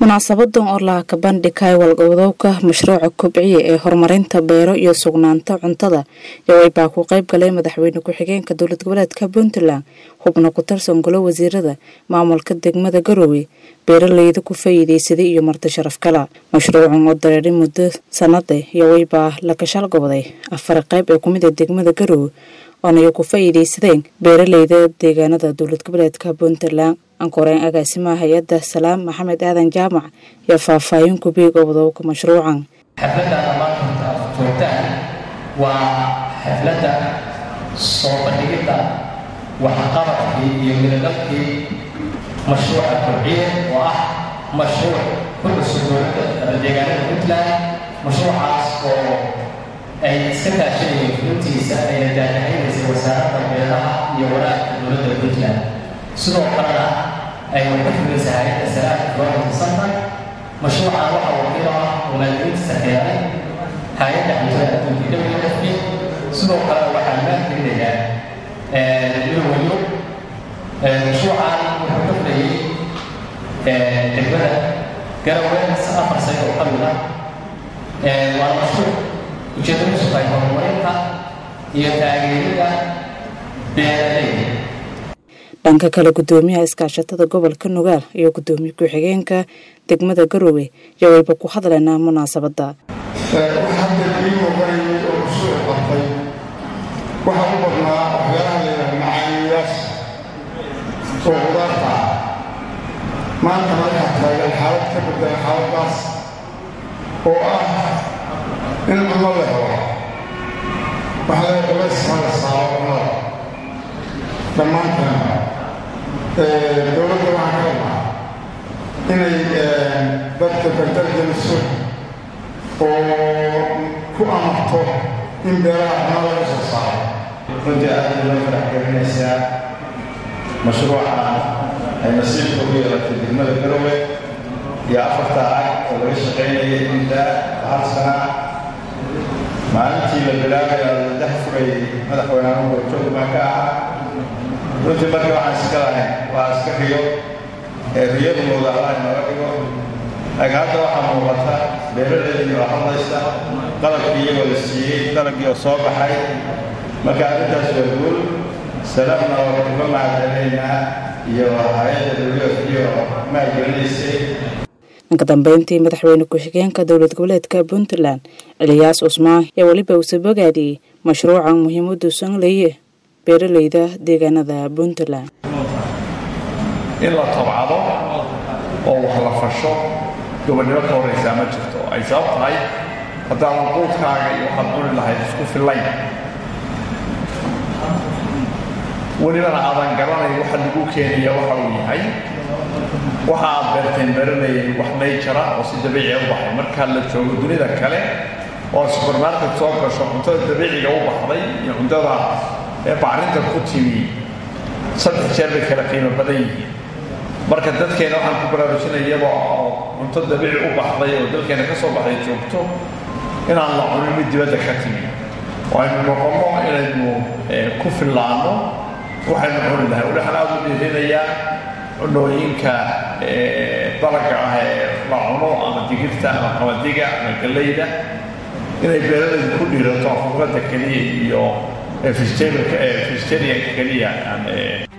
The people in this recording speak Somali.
munaasabadan oo laha ka bandhigay walgowdowka mashruuca kobciya ee horumarinta beero iyo sugnaanta cuntada yoway baa ku qayb galay madaxweyne ku-xigeenka dowlad goboleedka puntland xubno ku tirsan golo wasiirada maamulka degmada garoowe beeraleyda ku faa'iideysaday iyo marti sharaf kala mashruucan oo dareeray muddo sanade yoway baa la gashaal goboday afar qayb ee kumid a degmada garoowe oonay ku faa'iideysadeen beeraleyda deegaanada dowlad goboleedka puntland ankoreen agaasimaha hay-adda salaam maxamed aadan jaamac iyo faahfaahin kubiig obdowka mashruucan xafladdaada maanta horta aad joogtaan waa xafladda soo bandhigidda waxqabadkii iyo miladabkii mashruuca kobciye oo ah mashruuc ku cusub dowladda deegaanada puntland mashruucaas oo ay iska kaashanayeen fulintiisa ayna daahahaynaysay wasaaradda beeraha iyo waraabka dowladda puntland sidoo kalena ay ka fulaysa hay-adda salaamka development center mashruucan waxaa wakiil ah oo maalgelintiisa keenay hay-adda cuntada adduunka wfp sidoo kale waxaa maalgelinayaa ilowaliyo mashruucan wuxuu ka fulayay degmada garawe afar sano oo ka mid ah waa mashruuc ujeedadiisu tahay horumarinta iyo taageerida beeraleyda dhanka kale gudoomiyaha iskaashatada gobolka nugaal iyo gudoomiye ku-xigeenka degmada garoowe yowayba ku hadleynaa munaasabadda hadda ii muuqanayay oo mashruuc qabtay waxaa u badnaa waxyaalaha layidhaha macaaniyayaasha oo qudaarta ah maanta waxaa taagan xaalad ka bedela xaaladdaas oo ah in cunno la helo waxaa la culayska la saaro cunnada dhammaanteena dowladda waxaan ka rabnaa inay dadka dardar geliso oo ku amarto in beeraha cunno laga soo saaro runtii aad bay loo farax gelinaysaa mashruuca ay nasiibka u yeelatay degmada garowe iyo afarta ag oo laga shaqaynayay inta hal sana maalintii la bilaabaya ladax furayay madaxweynaha gorjoog baan ka ahaa runtii marka waxaan iska lahayn waa iska riyo ee riyadu mooda allah inooga dhigo laakiin hadda waxaa muuqata beeralaydii oo hadlaysa qalabkii iyagoo la siiyey dalagii oo soo baxay marka arrintaas waa guul salaamna waa uga mahadcelinaynaa iyo hay-adda wfyo maalgelinaysay dhanka dambeyntii madaxweyne ku-xigeenka dowlad goboleedka puntland eliyaas cusmaan yaa weliba uuse bogaadiyey mashruucan muhiimadu sanleye beeraleyda deegaanada puntland in la tabcado oo wax la fasho gobonnimo ka horraysaa ma jirto ay sabab tahay haddaadan quudkaaga iyo waxaad cuni lahayd isku fillayn welibana aadan garanayn waxa lagu keenaya waxa uu yahay waxa aad beerteen beeraleeyay wax nayjara oo si dabiiciya u baxay marka la joogo dunida kale oo subermarket soo gasho cuntada dabiiciga u baxday iyo cuntada bacrinta ku timi saddex jeer bay kala qiimo badan yihiin marka dadkeena waxaan ku baraarujinaya iyadoo oo cunto dabiici u baxday oo dalkeena ka soo baxday joogto inaan la cunin mid dibadda ka timi oo aynu noqonno inaynu ku fillaanno waxaynu cuni lahay waxaan aada u dhiirinayaa cunooyinka dalaga ah ee la cuno ama digirta ama qamadiga ama gallayda inay beeralaydu ku dhiirato afurada keliya iyo vegetarianka keliya